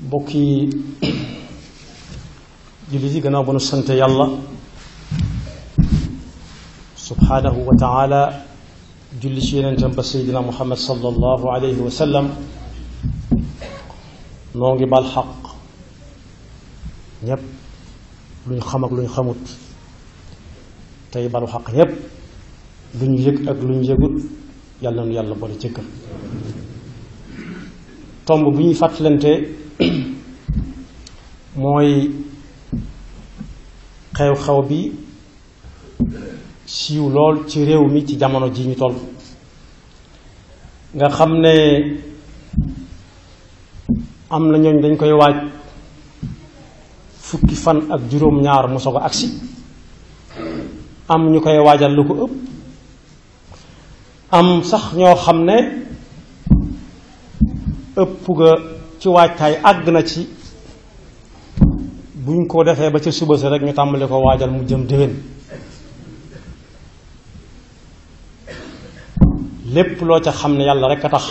bokki jullit yi gannaaw ba nu sante yàlla subhaanahu wa taala julli ci yeneentam ba seydina muhammad sallallahu alayhi wa sallam noo ngi bal xaq ñépp luñ xam ak luñ xamut tey balu xaq ñépp luñ yëg ak luñ yëgut yàlla nu yàlla boole jëkkal tomb bu ñuy fàttalante mooy xew-xew bi siiw lool ci réew mi ci jamono ji ñu toll nga xam ne am na ñooñ dañ koy waaj fukki fan ak juróom-ñaar mu soog a agsi am ñu koy waajal lu ko ëpp am sax ñoo xam ne ëpp ga ci waajtaay àgg na ci buñ ko defee ba ca suba sa rek ñu tàmbali ko waajal mu jëm déwén lépp loo ca xam ne yàlla rek a tax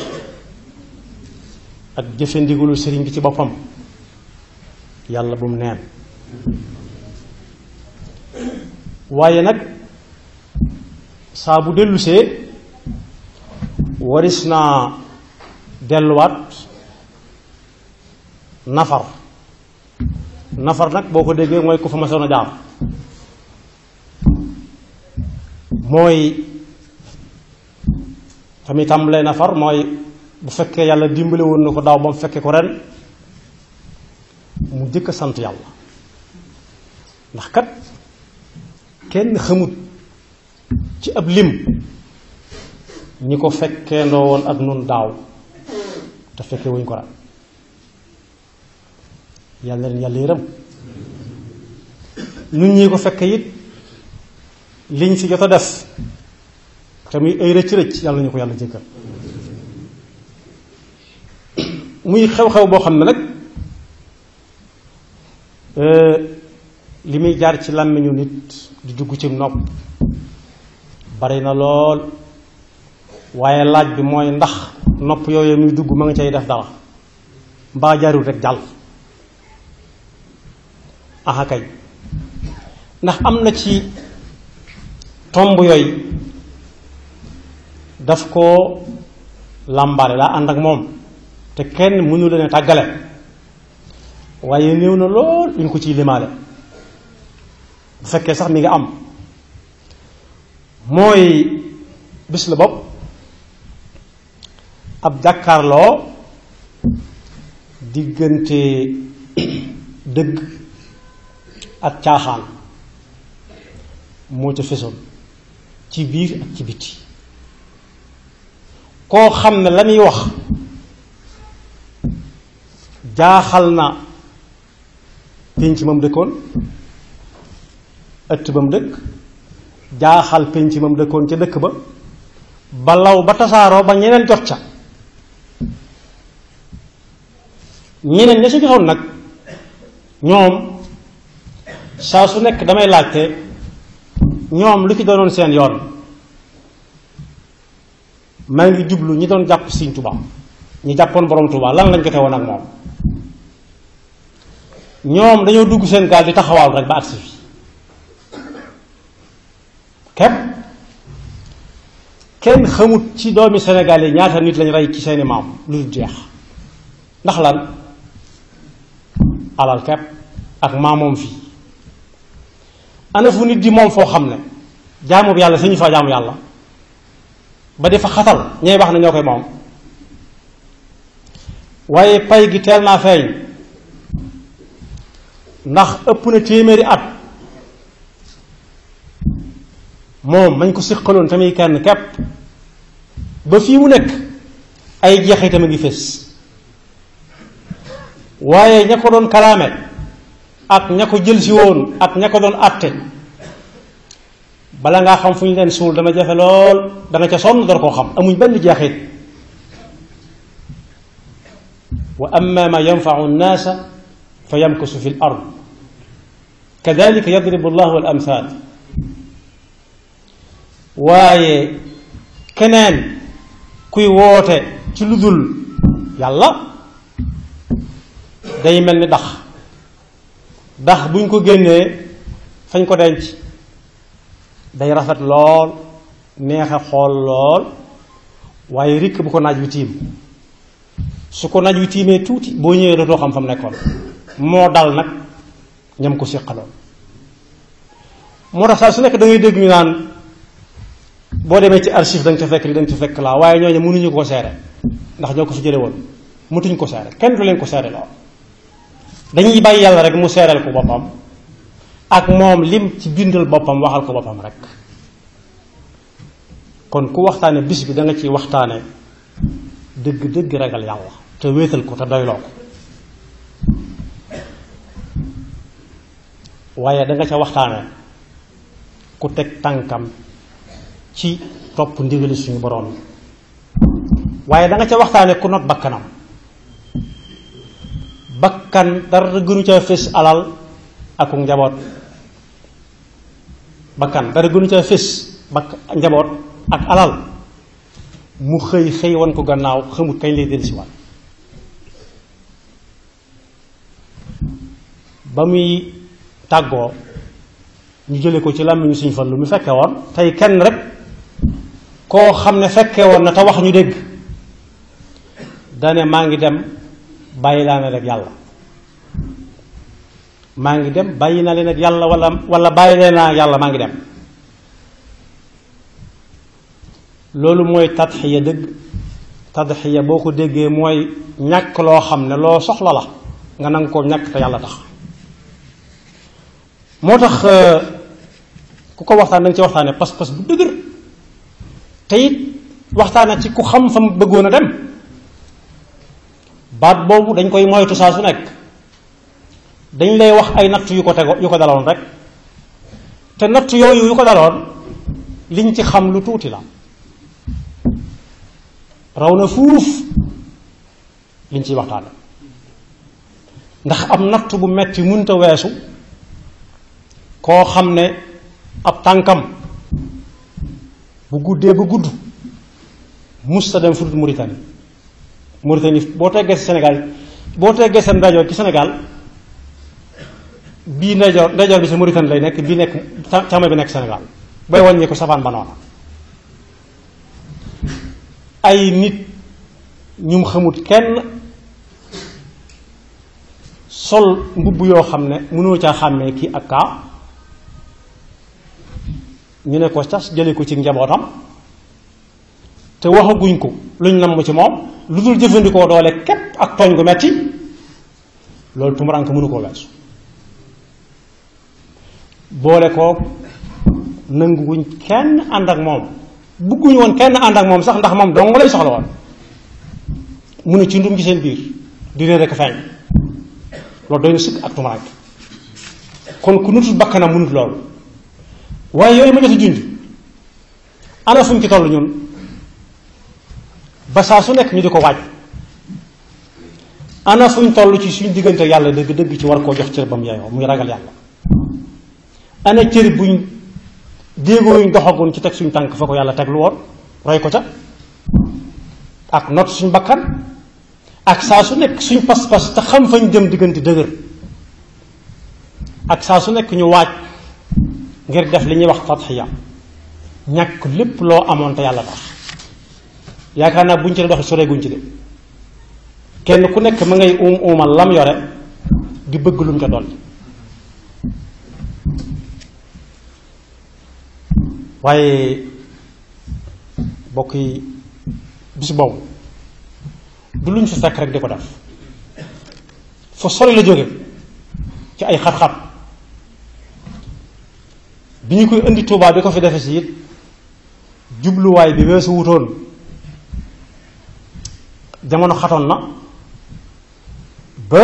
ak jëfe ndigalu sëriñ bi ci boppam yàlla bu mu neen waaye nag saa bu dellusee waris naa delluwaat nafar nafar nag boo ko déggee mooy ku fa masoon a jaar mooy tamit tàmbalee nafar mooy bu fekkee yàlla dimbale woon na ko daaw ba mu fekkee ko ren mu jëkk a sant yàlla ndax kat kenn xamut ci ab lim ñi ko fekkee ndoo woon ak nun daaw te fekkee wuñ ko ren yàlla leen yàlla yërëm nun ñi ko fekkee it liñ fi jot a def te muy ay rëcc rëcc yàlla ñu ko yàlla jëkkal muy xew-xew boo xam ne nag li muy jaar ci làmmiñu nit di dugg ci nopp bari na lool waaye laaj bi mooy ndax nopp yooyu muy dugg ma nga cay def dara mbaa jaarul rek jàll aha kay ndax am na ci tomb yooyu daf koo làmbaale daa ànd ak moom te kenn mënu leen a tàggale waaye néew na lool ñu ko ciy limaale bu fekkee sax mi nga am mooy bis la bopp ab jàkkaarloo diggante dëgg ak caaxaan moo ca fesoon ci biir ak ci biti koo xam ne la muy wax jaaxal na pénc mam dëkkoon ëtt ba mu dëkk jaaxal pénc mam dëkkoon ca dëkk ba ba law ba tasaaroo ba ñeneen jot ca ñeneen ña ci jotoon nag ñoom saa su nekk damay laajte ñoom lu ci doonoon seen yoon maa ngi jublu ñi doon jàpp Sëriñ Tuubaa ñi jàppoon borom Tuubaa lan lañ jote woon ak moom ñoom dañoo dugg seen gaal di taxawaalu rek ba agsi fi képp kenn xamut ci doomi Sénégal yi ñaata nit lañ rey ci seeni maam lu dul jeex ndax lan alal képp ak maamoom fii ana fu nit di moom foo xam ne jaamu yàlla sañu fa jaamu yàlla ba defa xatal ñay wax ne ñoo koy moom waaye pay gi teel naa feeñ ndax ëpp na téeméeri at moom mañ ko siqaloon tamit kenn kepp ba fii mu nekk ay jeexitam a ngi fés waaye ña ko doon kalaame ak ña ko jël si woon ak ña ko doon àtte bala ngaa xam fu ñu leen suul dana jafe lool danga ca sonn dara koo xam amuñ benn jeexit wa amma ma yanfau nnaasa fa yamkusu fi l ard kadalika yadribu llahu al amthal waaye keneen kuy woote ci lu dul yàlla day mel ni dax dax buñ ko génnee fañ ko denc day rafet lool neexe xool lool waaye rikk bu ko naaj wi tiim su ko naaj wi tiimee tuuti boo ñëwee dootoo xam fa mu nekkoon moo dal nag ñam ko séqaloon moo tax saa su nekk da ngay dégg ñu naan boo demee ci archive da nga ca fekk li da nga ca fekk laa waaye ñooñu mënuñu ko seere ndax ñoo ko fi jële woon mëtuñ ko seere kenn du leen ko seere lool dañuy bàyyi yàlla rek mu seereel ko boppam ak moom lim ci bindal boppam waxal ko boppam rek kon ku waxtaane bis bi da nga ciy waxtaane dëgg dëgg ragal yàlla te wéetal ko te doyloo ko waaye da nga ca waxtaane ku teg tànkam ci topp ndigali suñu boroom yi waaye da nga ca waxtaane ku not bakkanam bakkan dara gënu ca fés alal ak njaboot bakkan dara gënu ca fés bakk njaboot ak alal mu xëy xëy wan ko gannaaw xamut kañ lay dellusiwaat ba muy tàggoo ñu jële ko ci làmmiñu suñ fan lu mu fekke woon tey kenn rek koo xam ne fekke woon na te wax ñu dégg dane maa ngi dem bàyyi laa ne rek yàlla maa ngi dem bàyyi naa leen ak yàlla wala wala bàyyi leen naa yàlla maa ngi dem loolu mooy tadxiya dëgg tadxiya boo ko déggee mooy ñàkk loo xam ne loo soxla la nga nanga ko ñàkk te yàlla tax moo tax ku ko waxtaan da nga ci waxtaane pas-pas bu dëgër te it waxtaane ci ku xam fa mu bëggoon a dem baat boobu dañ koy moytu saa su nekk dañ lay wax ay natt yu ko tego yu ko daloon rek te natt yooyu yu ko daloon liñ ci xam lu tuuti la raw na fuuf liñ ciy waxtaane ndax am natt bu metti munta weesu koo xam ne ab tànkam bu guddee ba gudd musta dem fudut Mauritanie Mauritanie boo teggee si Sénégal boo teggee seen ndajoor ci Sénégal bii ndajoor ndajoor bi si Mauritanie lay nekk bii nekk càmmoñ bi nekk Sénégal booy wàññee ko safaan ba noona ay nit ñum xamut kenn sol mbubb yoo xam ne mënoo caa xàmmee kii ak kaa ñu ne ko cas jële ko ci njabootam te waxaguñ ko luñ namm ci moom lu dul jëfandikoo doole képp ak tooñ gu metti loolu tumuraanke mënu koo weesu boole ko nanguwuñ kenn ànd ak moom bugguñu woon kenn ànd ak moom sax ndax moom dong lay soxla woon mu ne ci ndum ci seen biir di réer rek feeñ loolu doy na sëkk ak tumuraanke kon ku nutul bakkanam munut loolu waaye yooyu ma jot a junj ana fuñ ci toll ñun ba saa su nekk ñu di ko waaj ana fuñ toll ci suñ diggante yàlla dëgg dëgg ci war koo jox cër ba mu yaayoo muy ragal yàlla ana cër buñ déegoo yuñ doxagoon ci teg suñ tànk fa ko yàlla teg lu woon roy ko ca ak not suñ bakkan ak saa su nekk suñ pas-pas te xam fañ jëm diggante dëgër ak saa su nekk ñu waaj ngir def li ñuy wax tadxiya ñàkk lépp loo amoon te yàlla tax yaakaar naa buñ ci dox sore guñ ci de kenn ku nekk ma ngay uum uumal lam yore di bëgg lu mu ca dolli waaye bokk yi bis boobu du luñ fi fekk rek di ko def fa sori la jóge ci ay xat-xat bi ñu koy indi Tuubaa bi ko fi defe si it jubluwaay bi weesu wutoon jamono xatoon na ba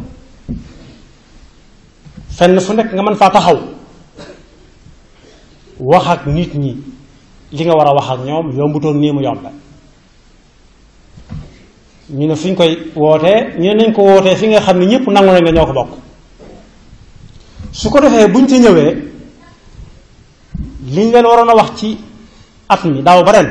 fenn fu nekk nga mën faa taxaw wax ak nit ñi li nga war a wax ak ñoom yombutoon nii mu yombe ñu ne fu ñu koy wootee ñu ne nañ ko wootee fi nga xam ne ñëpp nangu nañ nga ñoo ko bokk su ko defee buñ ci ñëwee liñ leen waroon a wax ci at mi daaw ba ren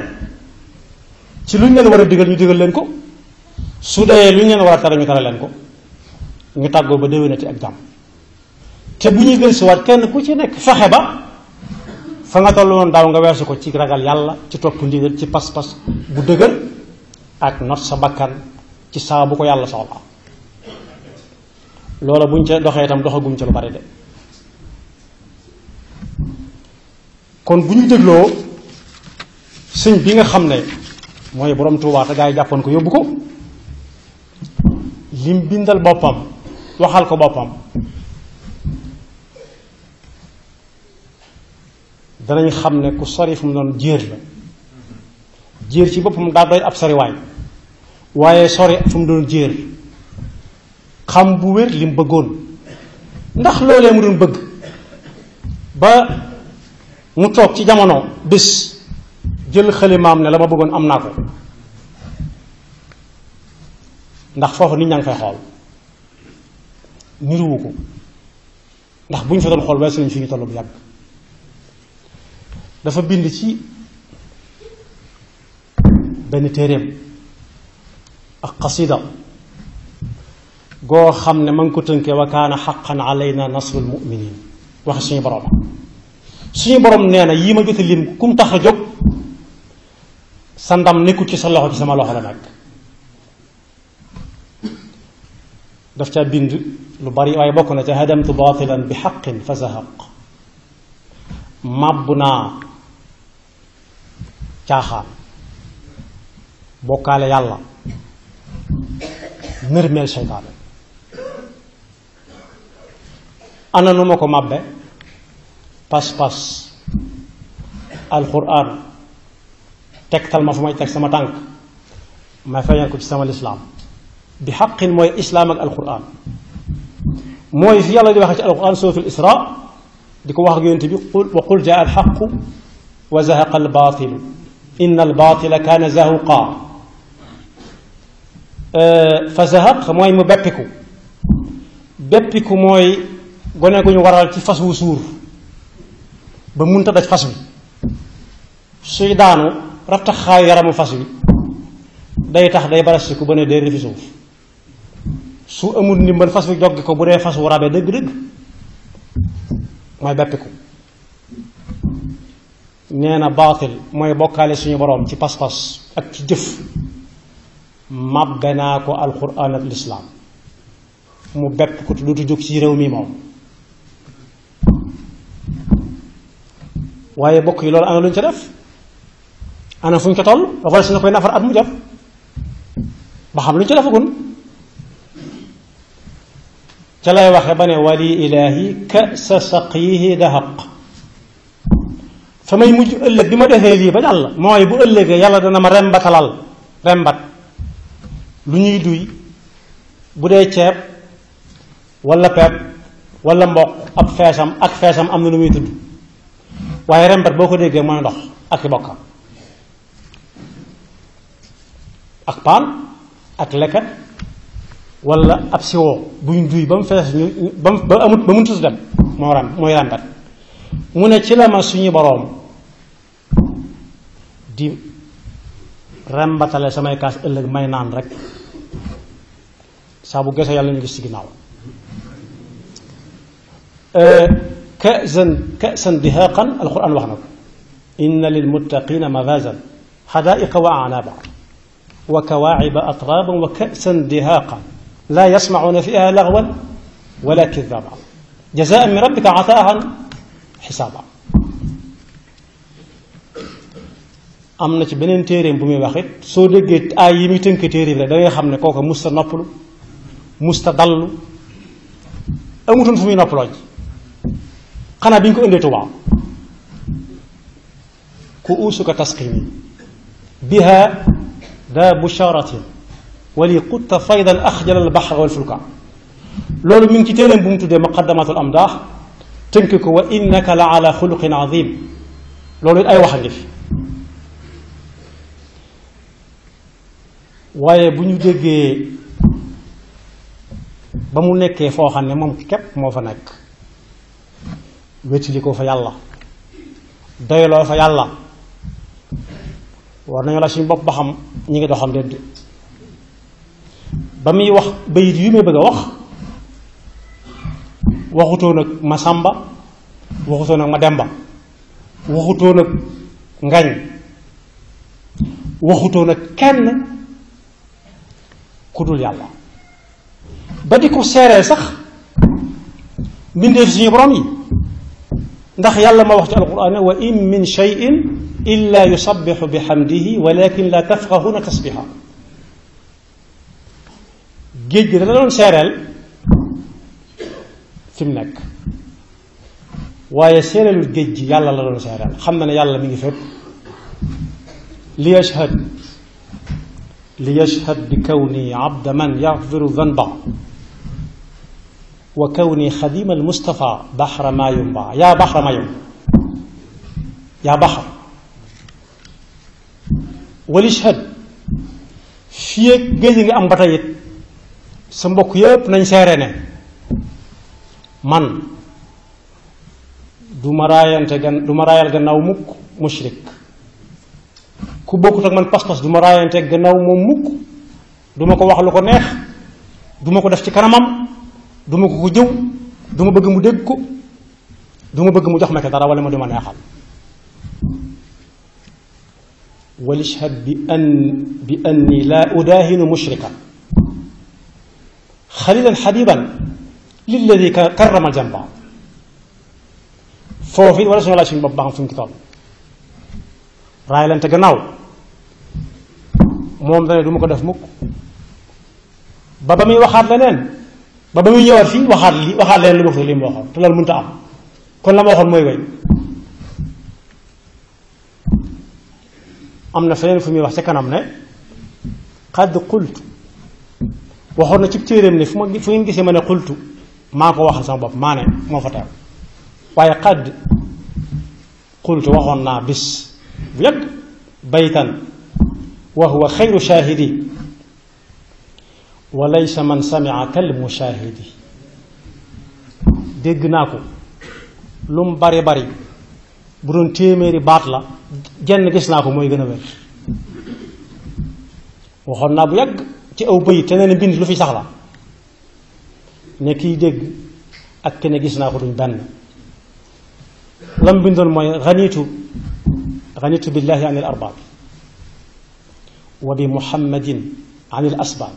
ci luñ leen war a digal ñu digal leen ko su dee luñ leen war a tere ñu tere leen ko ñu tàggoo ba déwénati ak jàmm te bu ñuy gën si waat kenn ku ci nekk fexe ba fa nga toll woon daaw nga weesu ko ci ragal yàlla ci topp ndigal ci pas-pas bu dëgër ak not sa bakkan ci saa bu ko yàlla soxla loola buñ ca doxee itam doxaguñ ca lu bari de kon bu ñu dégloo sëñ bi nga xam ne mooy borom Tuubaa te gaa yi jàppoon ko yóbbu ko lim bindal boppam waxal ko boppam danañ xam ne ku sori fu mu doon jéer la jéer ci boppam daa doy ab soriwaay waaye sori fu mu doon jéer xam bu wér lim bëggoon ndax loolee mu doon bëgg ba mu toog ci jamono bés jël xalimaam ne la ma bëggoon am naa ko ndax foofu nit ñaa ngi fay xool niruwu ko ndax bu ñu fa doon xool weesu nañ fi ñu toll bu yàgg dafa bind ci benn téeréem ak xasida goo xam ne ma ngi ko tënkee wa kaana xaqan alayna nasrul muminin waxe suñu borom suñu borom nee na yii ma jot a lim kum tax a jóg sa ndam nekkul ci sa loxo ci sama loxo la nekk daf ca bind lu bari waaye bokk na ca hadamtu baatilan bi xaqin fa zahaq màbb naa caaxaan bokkaale yàlla nërmeel seytaane ana nu ma ko màbbe pas-pas alquran tegtal ma fu may teg sama tànk ma feeñal ko ci sama lislaam bi xaqin mooy islaam ak alquran mooy fi yàlla di waxee ci alquran suratul isra di ko wax ak yonent bi qul wa qul jaa alxaqu wa zahaqa albaatilu inna albaatila kaana zahuqa fa zahaq mooy mu beppiku beppiku mooy gone gu ñu waral ci fas wu suur ba munta daj fas wi suy daanu rattaxaayu yaramu fas wi day tax day barasiku ba ne day refi suuf su amul ndimbal fas wi joggi ko bu dee fas wu rabe dëgg-dëgg mooy beppiku nee na baatil mooy bokkaale suñu boroom ci pas-pas ak ci jëf màbbe naa ko alquran ak lislaam mu bepp ko lu tu jóg ci réew mi moom waaye bokk yi loolu ana lu ñu ca def ana fu ñu ko toll ba pare su na koy nafar at mu jot ba xam lu ñu ca defagun ca lay waxe ba ne wali ilaahi ka sa saqiihi dahaq fa may mujj ëllëg bi ma defee lii ba jàll mooy bu ëllëgee yàlla dana ma rembatalal rembat lu ñuy duy bu dee ceeb wala pepp wala mboq ab feesam ak feesam am na lu muy tudd waaye rembat boo ko déggee mooy ndox ak i bokkam ak paan ak leket wala ab siwoo buñ duy ba mu fees ñu ba mu ba amut ba mu tudd dem moo ram mooy rembat mu ne ci la ma suñu boroom di rembatale samay kaas ëllëg may naan rek saa bu gesee yàlla ñu gis ci ginnaaw كأسا كأسا دهاقا القرآن وحنا إن للمتقين مفازا حدائق وأعنابا وكواعب أطرابا وكأسا دهاقا لا يسمعون فيها لغوا ولا كذابا جزاء من ربك عطاء حسابا am na ci beneen téeréem bu muy wax it soo déggee ay yi muy tënk téere bi rek da ngay xam ne kooku musta noppalu musta dallu amutoon fu muy noppaloo ji xanaa bi ñu ko indee Tuubaa ku uusuka tasqimi biha daa busharatin wali qutta faydan axjal al baxra wal fulka loolu mi ngi ci téeréem bu mu tuddee muqaddamatul amdaax tënk ko wa innaka la ala xuluqin azim loolu it ay wax a ngi fi waaye bu ñu déggee ba mu nekkee foo xam ne moom képp moo fa nekk wétali ko fa yàlla doyloo fa yàlla war nañu la suñu bopp ba xam ñi ngi doxam déedéet ba muy wax bayit yu may bëgg a wax waxutoo nag ma sàmba waxutoo nag ma demba waxutoo nag ngañ waxutoo nag kenn ku dul yàlla ba di ko seereel sax mbindeef suñu borom yi ndax yàlla ma wax ci alquran wa in min cheyin illa yusabbixu bi xamdihi walakin la tafqahuna tasbixa géej gi da la doon seereel fi mu nekk waaye seereelul géej gi yàlla la doon seereel xam na ne yàlla mi ngi fépp li yashhad li yashhad bi kawni abda man yaxfiru danba wa kawni xadima almustafa baxra maa yumba yaa baxra maa yumba yaa baxar wal yashhad fii ak géej nga am ba tey it sa mbokk yépp nañ seere ne man du ma raayante gan du ma raayal gannaaw mukk mushrik ku bokkut ak man pas-pas du ma raayante gannaaw moom mukk du ma ko wax lu ko neex du ma ko def ci kanamam du ma ko ko jëw du ma bëgg mu dégg ko du ma bëgg mu jox ma ko dara wala ma du ma neexal walishhad bi an bi anni laa udaahinu mushrikan xalilan xabiban lilladi karrama jamba foofu it wala suñu laaj suñu bopp baax fu ñu ci toll raay lante gannaaw moom dane du ma ko def mukk ba ba muy waxaat leneen ba ba muy ñëwaat fii waxaat li waxaat leen lu bokk li mu waxoon te loolu mënta am kon la ma waxoon mooy way am na feneen fu muy wax ca kanam ne xadd qultu waxoon na ci téeréem ne fu ma fu ngeen gisee ma ne xultu maa ko waxal sama bopp maa ne moo fa teew waaye xadd xultu waxoon naa bis bu yàgg baytan wa huwa xayru shaahidi wa laysa man samia kal mushaahidi dégg naa ko lu mu bari bari bu doon téeméeri baat la jenn gis naa ko mooy gën a wér waxoon naa bu yàgg ci aw bëyit te nee na bind lu fi sax la ne kiy dégg ak kenn gis naa ko duñ benn lam bindoon mooy xaniitu xaniitu billahi an il arbaab wa bi muhammadin an il asbaab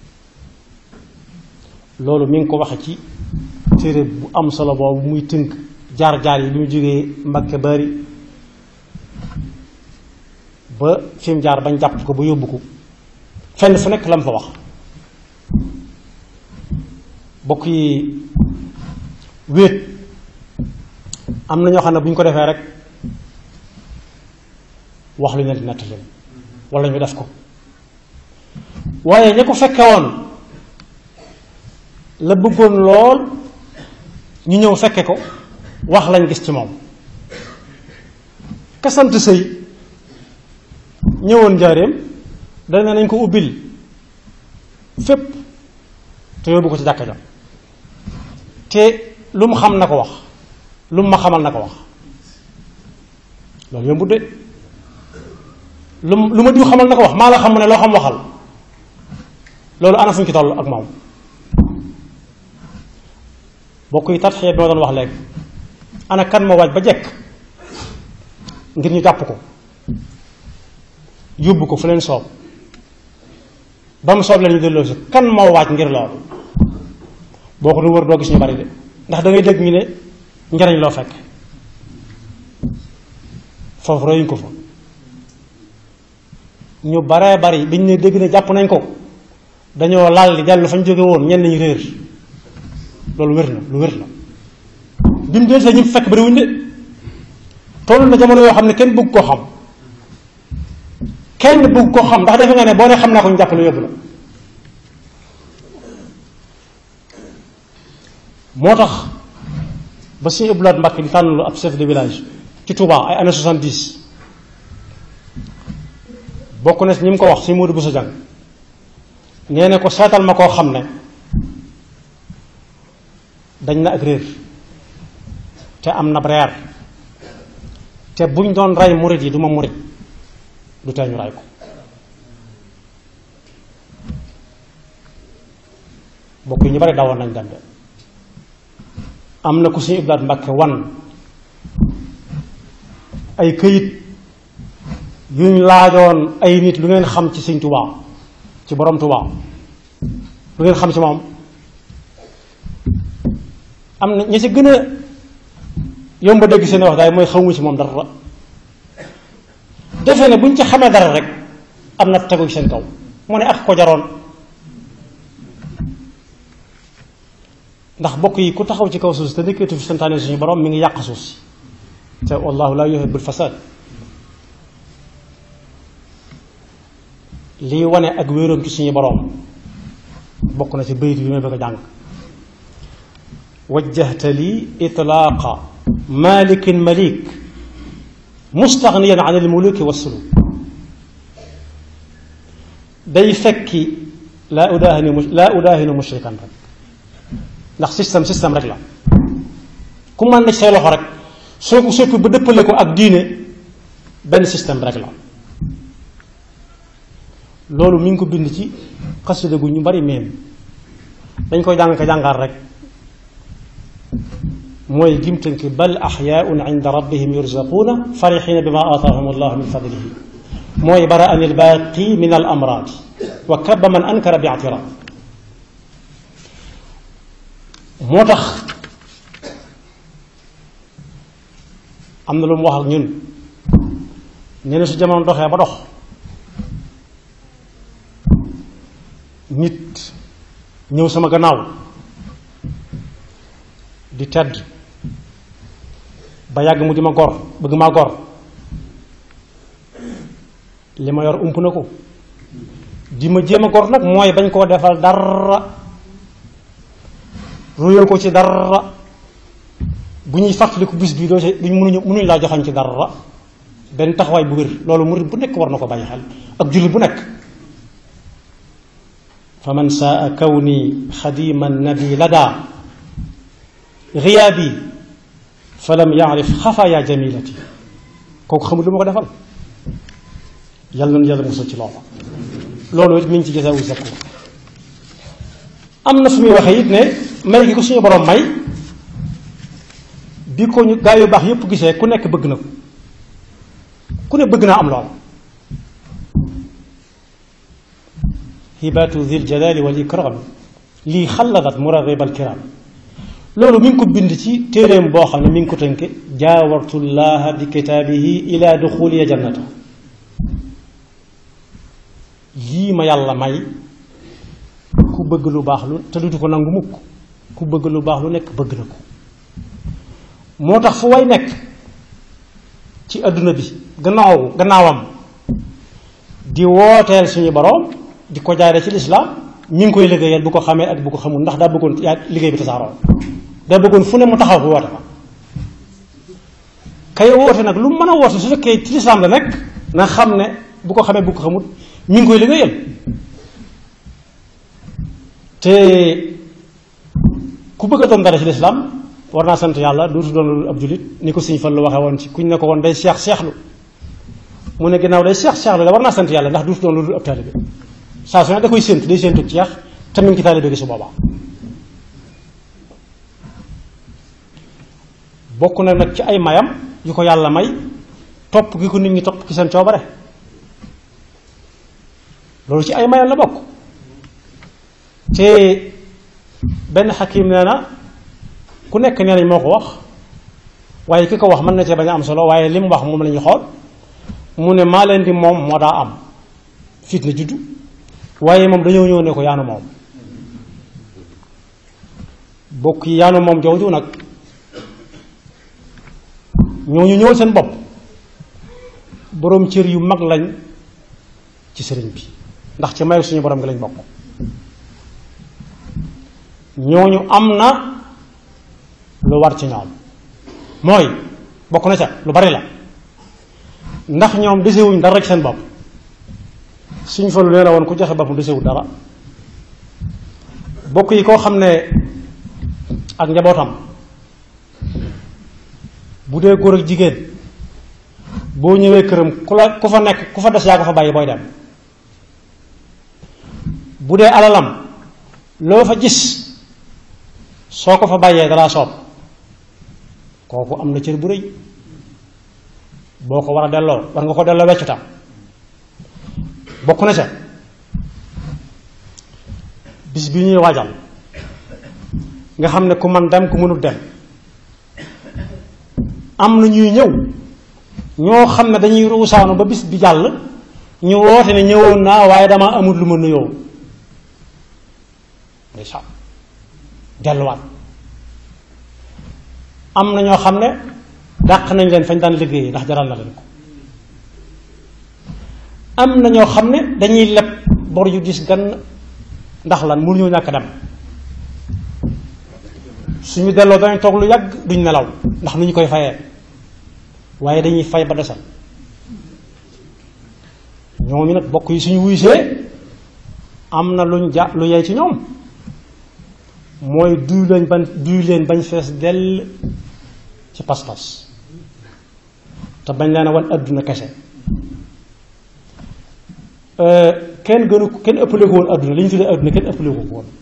loolu mi ngi ko waxe ci téere bu am solo boobu muy tënk jaar-jaar yi bi mu jógee Mbakke bari ba fi mu jaar bañ jàpp ko ba yóbbu ko fenn fu nekk la mu fa wax bokk yi wéet am na ñoo xam ne bu ñu ko defee rek wax lu ñu leen di nettali wala ñu def ko waaye ña ko fekke woon la bëggoon lool ñu ñëw fekke ko wax lañ gis ci moom kasant sëy ñëwoon njaareem dana nañ ko ubbil fépp te yóbbu ko ci jàkka ja te lu mu xam na ko wax lu mu ma xamal na ko wax loolu yombut de lu lu ma diw xamal na ko wax maa la xam mu ne loo xam waxal loolu ana fu ñu ci toll ak moom bokk yi tat xeet bi ma doon wax léegi ana kan moo waaj ba jekk ngir ñu jàpp ko yóbbu ko fu leen soob ba mu soob leen ñu delloo si kan moo waaj ngir loolu boo ko du wër doo gis ñu bari de ndax da ngay dégg ñu ne njariñ loo fekk foofu royuñ ko fa ñu baree bari biñ ne dégg ne jàpp nañ ko dañoo laal di dellu fañ jóge woon ñenn ñu réer loolu wér na lu wér la bi mu dee ñu fekk bariwuñ de toll na jamono yoo xam ne kenn bëgg koo xam kenn bëgg koo xam ndax defe nga ne boo ne xam naa ko ñu jàppale yóbbu la moo tax ba suñu ëbbulaat Mbàkke di tànn lu ab chef de village ci Touba ay années soixante-dix bokk na si ñi mu ko wax si Modou Bousso Dieng nee na ko seetal ma koo xam ne dañ na ak réer te am na reer te buñ doon rey murit yi du ma murit du tee ñu rey ko bokk yi ñu bari dawoon nañ dem de am na ku suñu ibdaat mbàkke wan ay këyit yuñ laajoon ay nit lu ngeen xam ci sëñ Tuubaa ci borom Tuubaa lu ngeen xam ci moom am na ñi ci gën a yomb a dégg seen wax daay mooy xawma ci moom dara defe ne buñ ci xamee dara rek am na tegu seen kaw mu ne ak ko jaroon ndax bokk yi ku taxaw ci kaw suuf si te nekkatu fi santaane suñu borom mi ngi yàq suuf si te wallahu la yuhibbul fasad lii wane ak wéeroom ci suñu borom bokk na ci bayit bi may bëgg a jàng wajjahta li itlaaqa malikin malik mustaghniyan an almuluki wassuluk day fekki laa udaahinu laa udaahinu mushrikan rek ndax système système rek la ku mën na say loxo rek soo ko soppi ba dëppale ko ak diine benn système rek la loolu mi ngi ko bind ci xasida gu ñu bari meen dañ koy jàng ko jàngaar rek mooy gim tënk bal axyaaun inda rabbihim yurzaquuna farixina bima aataahum allahu min fadlihi mooy bara an ilbaaqi min al amraad wa kaba man ankara bi ictiraad moo tax am na lu mu wax ak ñun ñu ne su jamono doxee ba dox nit ñëw sama gannaaw di tedd ba yàgg mu di ma gor bëgg maa gor li ma yor ump na ko di ma jéem a gor nag mooy bañ koo defal dara ruyal ko ci dara bu ñuy fàttaliku bis bi doo ci duñ mënuñu mënuñu laa joxañ ci dara benn taxawaay bu wér loolu murid bu nekk war na ko bàyyi xel ak jullit bu nekk fa man saa kawni xadima nabi lada riyaabi fa lam yaarif xafaaya jamilati kooku xamul lu ma ko defal yàlla na yàlla musal ci loolu loolu it mi ngi ci jasaawu zakur am na fu muy waxee it ne may gi ko suñu borom may bi ko ñu gaa yu baax yépp gisee ku nekk bëgg na ko ku ne bëgg naa am lool hibaatu zil jalali wal ikram lii xalladat muraghibal kiram loolu mi ngi ko bind ci téeréem boo xam ne mi ngi ko tënke jaawartullaha bi kitaabihi ila duxuliya jannata lii ma yàlla may ku bëgg lu baax lu te dutu ko nangu mukk ku bëgg lu baax lu nekk bëgg na ko moo tax fu way nekk ci adduna bi gannaaw gannaawam di wooteel suñu boroom di ko jaare ci lislaam ñi ngi koy liggéeyal bu ko xamee ak bu ko xamul ndax daa bëggoon yaa liggéey bi tasaaroo daa bëggoon fu ne mu taxaw fu woote fa kay woote nag lu mën a woote su fekkee ci lislaam la nekk na xam ne bu ko xamee bu ko xamul ñi ngi koy liggéeyal te ku bëgg a doon dara ci lislaam war naa sant yàlla dootu doon lu ab jullit ni ko Sëñ Fallu waxee woon ci kuñ ne ko woon day seex seexlu mu ne ginnaaw day seex seexlu la war naa sant yàlla ndax dootu doon lu dul ab taalibe saa su ne da koy séentu day séentu ceex te mi ngi ci taalibe gi su boobaa bokk na nag ci ay mayam yu ko yàlla may topp gi ko nit ñi topp ci seen coobare loolu ci ay mayam la bokk te benn xakim nee na ku nekk nee nañ moo ko wax waaye ki ko wax mën na cee bañ a am solo waaye li mu wax moom la ñuy xool mu ne maa leen di moom moo daa am fitna juddu waaye moom dañoo ñëw ne ko yaanu moom bokk yi yaanu moom jooju nag ñooñu ñëwal seen bopp boroom cër yu mag lañ ci sëriñ bi ndax ci mayu suñu borom gi lañ bokk ñooñu am na lu war ci ñoom mooy bokk na ca lu bari la ndax ñoom desewuñ dara ci seen bopp suñ fa lu nee la woon ku joxe boppam desewul dara bokk yi koo xam ne ak njabootam bu dee góor ak jigéen boo ñëwee këram ku la ku fa nekk ku fa des yaa ko fa bàyyi booy dem bu dee alalam loo fa gis soo ko fa bàyyee dalaa soob kooku am na cër bu rëy boo ko war a delloo war nga ko delloo weccutam bokk na ca bis bi ñuy waajal nga xam ne ku man dem ku mënut dem am na ñuy ñëw ñoo xam ne dañuy ruusaanu ba bis bi jàll ñu woote ne ñëwoon naa waaye dama amul lu ma nuyoo ndeysaan delluwaat am na ñoo xam ne dàq nañ leen fañ daan liggéeyee ndax jaral na leen ko am na ñoo xam ne dañuy leb bor yu gis gan ndax lan mënuñoo ñàkk dem suñu delloo danañ toog lu yàgg duñ nelaw ndax nu ñu koy fayee waaye dañuy fay ba desal ñoom yi nag bokk yi suñu wuysee am na luñ ja lu yey ci ñoom mooy duy leen bañ duy leen bañ fees dell ci pas-pas te bañ leen a wan adduna kese kenn gënu kenn ëppale ko woon adduna li ñu tuddee adduna kenn ëppale ko ko woon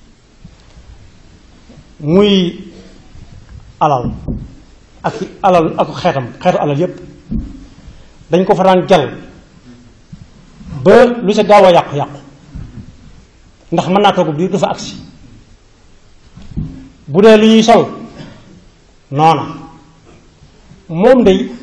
muy alal ak alal ak xeetam xeetu alal yépp dañ ko fa daan jal ba lu sa gaaw a yàqu-yàqu ndax mën naa toog biir du fa agsi bu dee lu ñuy sol noona moom day